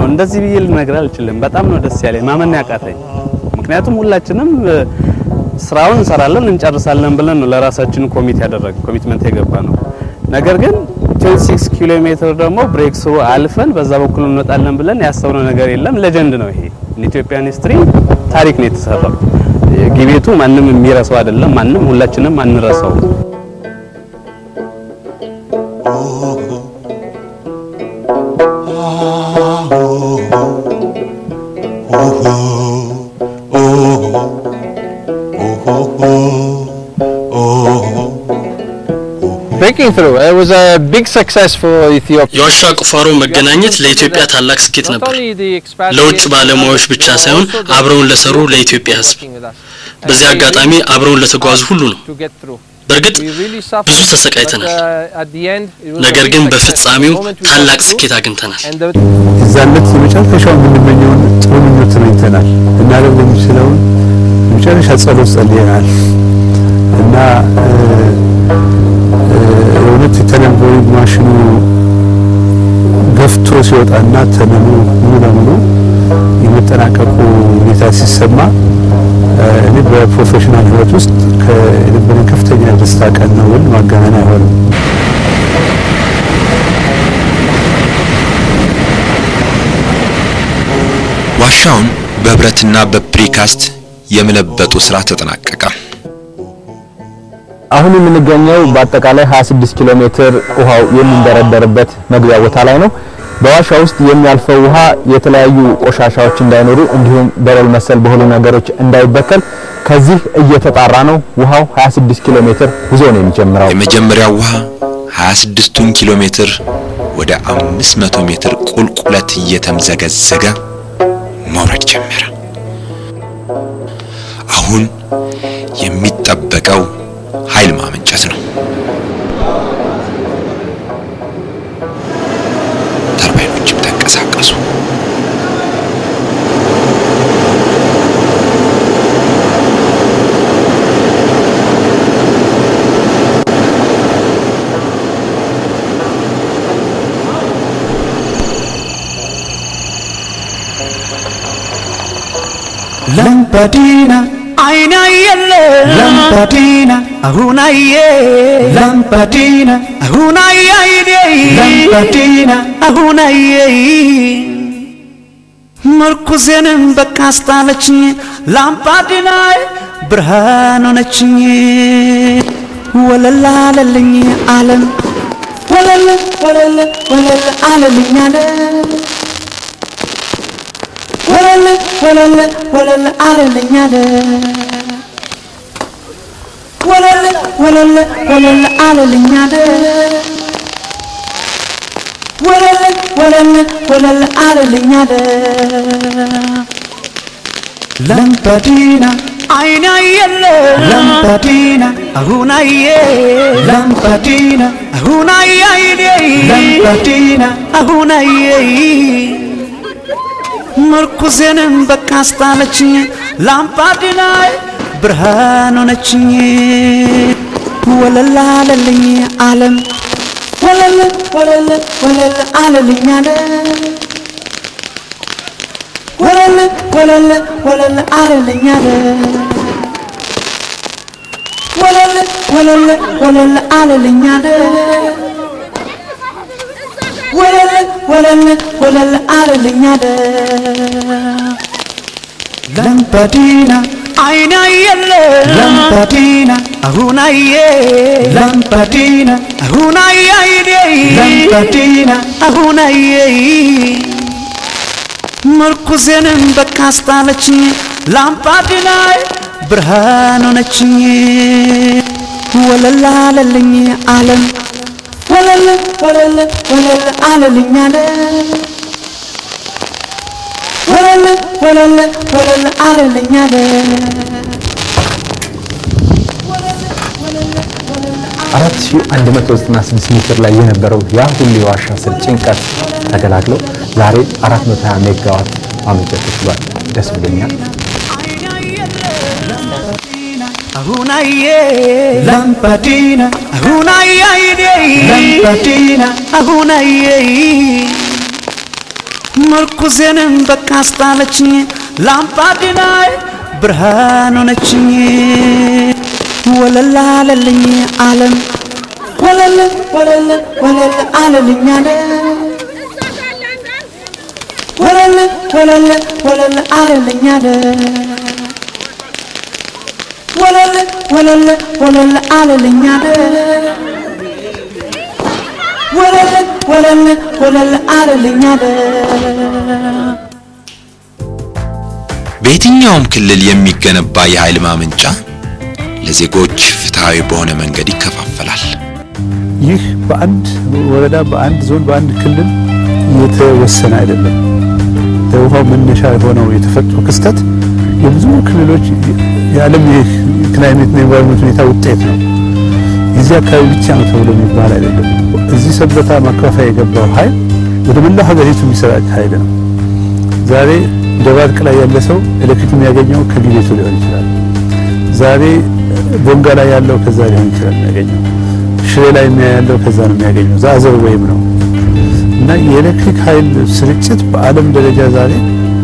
ነው እንደዚህ ብዬ ልነግርህ አልችልም። በጣም ነው ደስ ያለኝ ማመን ያቃተኝ። ምክንያቱም ሁላችንም እ፣ ስራውን እንሰራለን እንጨርሳለን ብለን ነው ለራሳችን ኮሚት ያደረግ ኮሚትመንት የገባ ነው። ነገር ግን 26 ኪሎ ሜትር ደግሞ ብሬክ ስሩ አልፈን በዛ በኩል እንወጣለን ብለን ያሰብነው ነገር የለም። ሌጀንድ ነው ይሄ ኢትዮጵያን ሂስትሪ ታሪክ ነው የተሰራው። ጊቤቱ ማንም የሚረሳው አይደለም። ማንም ሁላችንም አንረሳው። Breaking through. It was a big success for Ethiopia. የዋሻ ቁፋሮ መገናኘት ለኢትዮጵያ ታላቅ ስኬት Not ነበር። only the expatriates, ለውጭ ባለሙያዎች ብቻ but ሳይሆን also the አብረውን people ለሰሩ who were ለኢትዮጵያ ሕዝብ working with us. በዚህ And we አጋጣሚ really አብረውን ለተጓዙ ሁሉ ነው። to get through. በእርግጥ We really suffered, ብዙ ተሰቃይተናል። but, uh, at the end, it was a ነገር big ግን success. በፍጻሜው The moment we got ታላቅ through, ስኬት አግኝተናል። and the የዛለት የመጨረሻው የምንመኘውን ጥሩ ምኞት ተመኝተናል። እናደርግ የምንችለውን የመጨረሻ ጸሎት ጸልየናል እና እ፣ እ፣ የእውነት የተነቦይ ማሽኑ ገፍቶ ሲወጣና ተመኑ ሙሉ ለሙሉ የመጠናቀቁ ሁኔታ ሲሰማ እ፣ እኔ በፕሮፌሽናል ሕይወት ውስጥ ከነበረኝ ከፍተኛ ደስታ ቀን ነው ብል ማጋነን አይሆንም። ዋሻውን በብረትና በፕሪካስት የመለበጡ ስራ ተጠናቀቀ። አሁን የምንገኘው በአጠቃላይ 26 ኪሎ ሜትር ውሃው የሚንደረደርበት መግቢያ ቦታ ላይ ነው። በዋሻ ውስጥ የሚያልፈው ውሃ የተለያዩ ቆሻሻዎች እንዳይኖሩ እንዲሁም በረል መሰል በሆኑ ነገሮች እንዳይበከል ከዚህ እየተጣራ ነው። ውሃው 26 ኪሎ ሜትር ጉዞ ነው የሚጀምረው። የመጀመሪያው ውሃ 26ቱን ኪሎ ሜትር ወደ 500 ሜትር ቁልቁለት እየተምዘገዘገ መውረድ ጀመረ። አሁን የሚጠበቀው ኃይል ማመንጨት ነው። ተርባይኖችም ተንቀሳቀሱ። ላምባዲና አይና የለ ላምባዲና አሁን አየ ላምባዲና አሁን አየ አይኔ ላምባዲና አሁን አየ ምርኩዜንም በቃ አስጣለችኝ ላምባዲና ብርሃን ሆነችኝ ወለላ አለልኝ ዓለም ወለለ ወለለ ወለለ አለልኝ ዓለም ወለለ ወለለ ወለለ አለልኝ አለ ወለለ ወለለ ወለለ አለልኝ አለ ወለለ ወለለ ወለለ አለልኝ አለ ላምባዲና አይና የለ ላምባዲና አሁን አየ ላምባዲና አሁን አየ አይኔ ላምባዲና አሁን አየ ምርኩዜንም በቃ አስጣለችኝ ላምባዲና ብርሃን ሆነችኝ ወለላ አለልኝ ዓለም ወለለ ወለለ ወለለ አለልኝ አለ ወለለ ወለለ ወለለ አለልኝ አለ ወለለ ወለለ ወለለ አለልኝ አለ ወለለ ወለለ ወለለ አለልኝ አለ ላምባዲና አይና የለ ላምባዲና አሁን አየ ላምባዲና አሁን አየ አይኔ ላምባዲና አሁን አየ ምርኩዜንም በቃ አስጣለችኝ ላምባዲና ብርሃን ሆነችኝ ወለላ አለልኝ ዓለም ወለለ ወለለ ወለለ አለልኝ አለ ወለለ ወለለ ወለለ አለልኝ አለ አራት ሺህ አንድ መቶ ዘጠና ስድስት ሜትር ላይ የነበረው ያ ሁሉ የዋሻ ስር ጭንቀት ተገላግሎ ዛሬ 420 ሜጋዋት ማመንጨት ተችሏል። ደስ ብሎኛል። አሁን አየ ላምባዲና አሁን አየ አይኔ ላምባዲና አሁን አየ ምርኩዜንም በቃ አስጣለችኝ ላምባዲናይ ብርሃን ሆነችኝ ወለላ አለልኝ ዓለም ወለለ ወለለ ወለለ አለልኝ አለ ወለለ ወለለ ወለለ አለልኝ አለ ወለለ ወለለ ወለለ አለልኝ አለ ወለለ ወለለ ወለለ አለልኝ አለ በየትኛውም ክልል የሚገነባ የኃይል ማመንጫ ለዜጎች ፍትሃዊ በሆነ መንገድ ይከፋፈላል። ይህ በአንድ ወረዳ፣ በአንድ ዞን፣ በአንድ ክልል የተወሰነ አይደለም። ለውሃው መነሻ የሆነው የተፈጥሮ ክስተት የብዙ ክልሎች የዓለም የክላይሜትና የኤንቫይሮንመንት ሁኔታ ውጤት ነው። የዚህ አካባቢ ብቻ ነው ተብሎ የሚባል አይደለም። እዚህ ሰበታ ማከፋፈያ የገባው ኃይል ወደ መላው ሀገሪቱ የሚሰራጭ ኃይል ነው። ዛሬ ደባርቅ ላይ ያለ ሰው ኤሌክትሪክ የሚያገኘው ከቢቤቱ ሊሆን ይችላል። ዛሬ ቦንጋ ላይ ያለው ከዛ ሊሆን ይችላል የሚያገኘው። ሽሬ ላይ ያለው ከዛ ነው የሚያገኘው። ዛዘር ወይም ነው እና የኤሌክትሪክ ኃይል ስርጭት በዓለም ደረጃ ዛሬ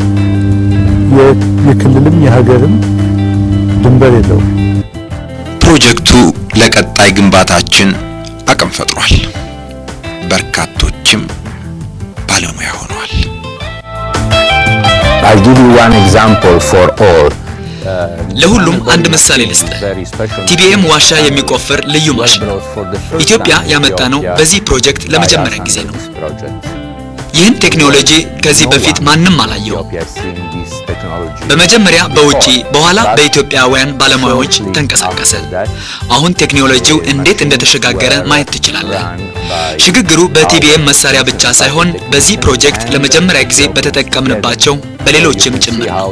የክልልም የሀገርም ድንበር የለውም። ፕሮጀክቱ ለቀጣይ ግንባታችን አቅም ፈጥሯል። በርካቶችም ባለሙያ ሆነዋል። I'll give you one example for all. ለሁሉም አንድ ምሳሌ ልስጥህ። ቲቢኤም ዋሻ የሚቆፍር ልዩ ማሽን ኢትዮጵያ ያመጣ ነው። በዚህ ፕሮጀክት ለመጀመሪያ ጊዜ ነው። ይህን ቴክኖሎጂ ከዚህ በፊት ማንም አላየውም። በመጀመሪያ በውጪ በኋላ በኢትዮጵያውያን ባለሙያዎች ተንቀሳቀሰ። አሁን ቴክኖሎጂው እንዴት እንደተሸጋገረ ማየት ትችላለህ። ሽግግሩ በቲቢኤም መሳሪያ ብቻ ሳይሆን በዚህ ፕሮጀክት ለመጀመሪያ ጊዜ በተጠቀምንባቸው በሌሎችም ጭምር ነው።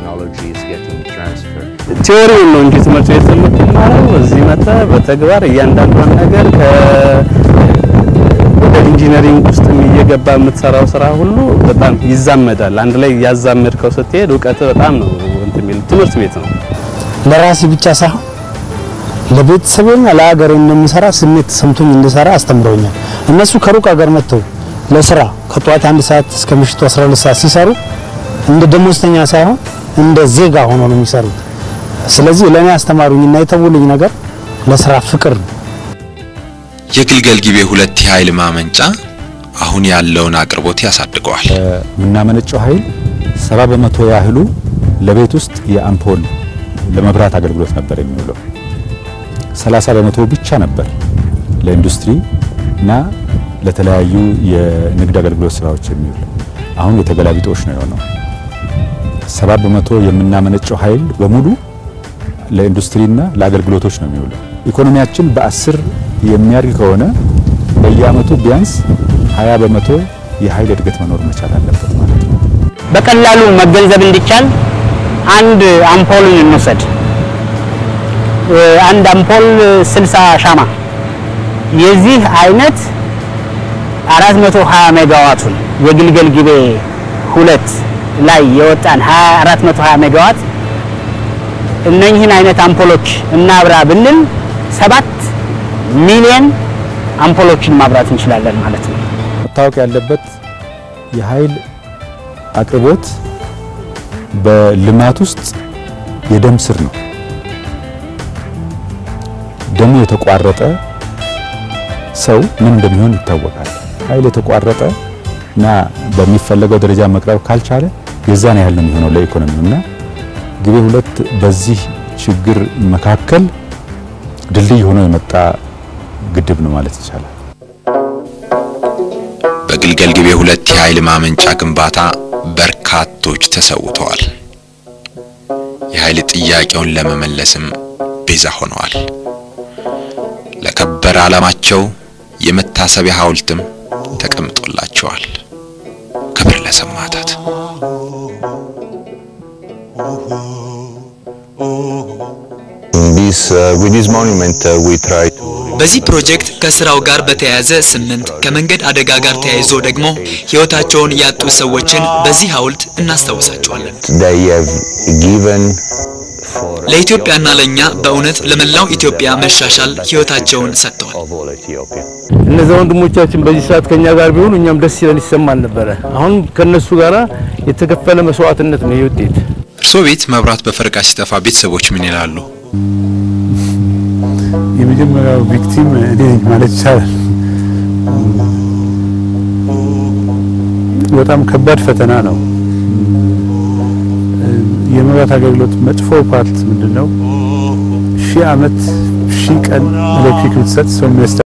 ቲዎሪውን ነው እንጂ ትምህርት ቤት የምትማረው እዚህ መጥተህ በተግባር እያንዳንዷን ነገር ከ ወደ ኢንጂነሪንግ ውስጥ እየገባ የምትሰራው ስራ ሁሉ በጣም ይዛመዳል። አንድ ላይ ያዛመድከው ስትሄድ እውቀት በጣም ነው እንትን የሚል ትምህርት ቤት ነው። ለራሴ ብቻ ሳይሆን ለቤተሰቤና ለሀገሬ እንደምሰራ ስሜት ሰምቶኝ እንድሰራ አስተምረውኛል። እነሱ ከሩቅ ሀገር መጥተው ለስራ ከጠዋት አንድ ሰዓት እስከ ምሽቱ 12 ሰዓት ሲሰሩ እንደ ደሞዝተኛ ሳይሆን እንደ ዜጋ ሆኖ ነው የሚሰሩት። ስለዚህ ለእኔ አስተማሩኝና የተውልኝ ነገር ለስራ ፍቅር ነው። የግልገል ጊቤ ሁለት የኃይል ማመንጫ አሁን ያለውን አቅርቦት ያሳድገዋል። የምናመነጨው ኃይል ሰባ በመቶ ያህሉ ለቤት ውስጥ የአምፖል ለመብራት አገልግሎት ነበር የሚውለው። ሰላሳ በመቶ ብቻ ነበር ለኢንዱስትሪ እና ለተለያዩ የንግድ አገልግሎት ስራዎች የሚውል። አሁን የተገላቢጦሽ ነው የሆነው። ሰባ በመቶ የምናመነጨው ኃይል በሙሉ ለኢንዱስትሪና ለአገልግሎቶች ነው የሚውለው። ኢኮኖሚያችን በአስር የሚያድግ ከሆነ በየአመቱ ቢያንስ 20 በመቶ የኃይል እድገት መኖር መቻል አለበት ማለት ነው። በቀላሉ መገንዘብ እንዲቻል አንድ አምፖልን እንውሰድ። አንድ አምፖል 60 ሻማ የዚህ አይነት 420 ሜጋዋቱን የግልገል ጊቤ ሁለት ላይ የወጣን 420 ሜጋዋት እነኚህን አይነት አምፖሎች እናብራ ብንል ሰባት ሚሊዮን አምፖሎችን ማብራት እንችላለን ማለት ነው። መታወቅ ያለበት የኃይል አቅርቦት በልማት ውስጥ የደም ስር ነው። ደሙ የተቋረጠ ሰው ምን እንደሚሆን ይታወቃል። ኃይል የተቋረጠ እና በሚፈለገው ደረጃ መቅረብ ካልቻለ የዛን ያህል ነው የሚሆነው ለኢኮኖሚው እና ግቤ ሁለት በዚህ ችግር መካከል ድልድይ ሆኖ የመጣ ግድብ ነው ማለት ይቻላል። በግልገል ጊቤ ሁለት የኃይል ማመንጫ ግንባታ በርካቶች ተሰውተዋል። የኃይል ጥያቄውን ለመመለስም ቤዛ ሆነዋል። ለከበረ ዓላማቸው የመታሰቢያ ሐውልትም ተቀምጦላቸዋል። ክብር ለሰማዕታት። በዚህ ፕሮጀክት ከስራው ጋር በተያያዘ ስምንት ከመንገድ አደጋ ጋር ተያይዞ ደግሞ ህይወታቸውን ያጡ ሰዎችን በዚህ ሐውልት እናስታውሳቸዋለን። They have given ለኢትዮጵያና ለእኛ በእውነት ለመላው ኢትዮጵያ መሻሻል ህይወታቸውን ሰጥተዋል። እነዚያ ወንድሞቻችን በዚህ ሰዓት ከኛ ጋር ቢሆኑ እኛም ደስ ይለን ይሰማል ነበረ። አሁን ከነሱ ጋራ የተከፈለ መስዋዕትነት ነው ይህ ውጤት። እርሶ ቤት መብራት በፈረቃ ሲጠፋ ቤተሰቦች ምን ይላሉ? የመጀመሪያው ቪክቲም እኔ ነኝ ማለት ይቻላል። በጣም ከባድ ፈተና ነው። የመብራት አገልግሎት መጥፎ ፓርት ምንድን ነው? ሺህ ዓመት ሺህ ቀን ኤሌክትሪክ ብትሰጥ ሰው የሚያስ